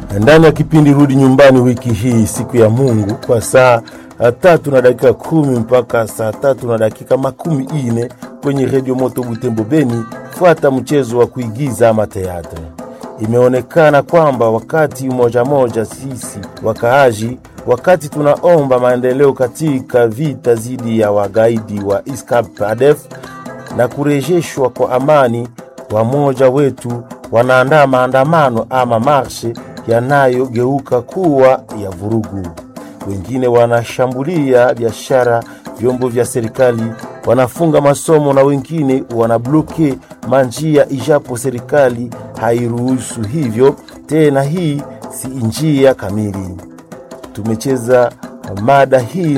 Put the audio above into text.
ndani ya kipindi Rudi Nyumbani wiki hii, siku ya Mungu, kwa saa tatu na dakika kumi mpaka saa tatu na dakika makumi ine kwenye redio Moto Butembo Beni. Fuata mchezo wa kuigiza ama teatre. Imeonekana kwamba wakati moja moja sisi wakaaji, wakati tunaomba maendeleo katika vita dhidi ya wagaidi wa ISCAP ADF na kurejeshwa kwa amani, wamoja wetu wanaandaa maandamano ama marshe yanayogeuka kuwa ya vurugu. Wengine wanashambulia biashara, vyombo vya serikali, wanafunga masomo na wengine wanabloke manjia, ijapo serikali hairuhusu hivyo tena. Hii si njia kamili. Tumecheza mada hii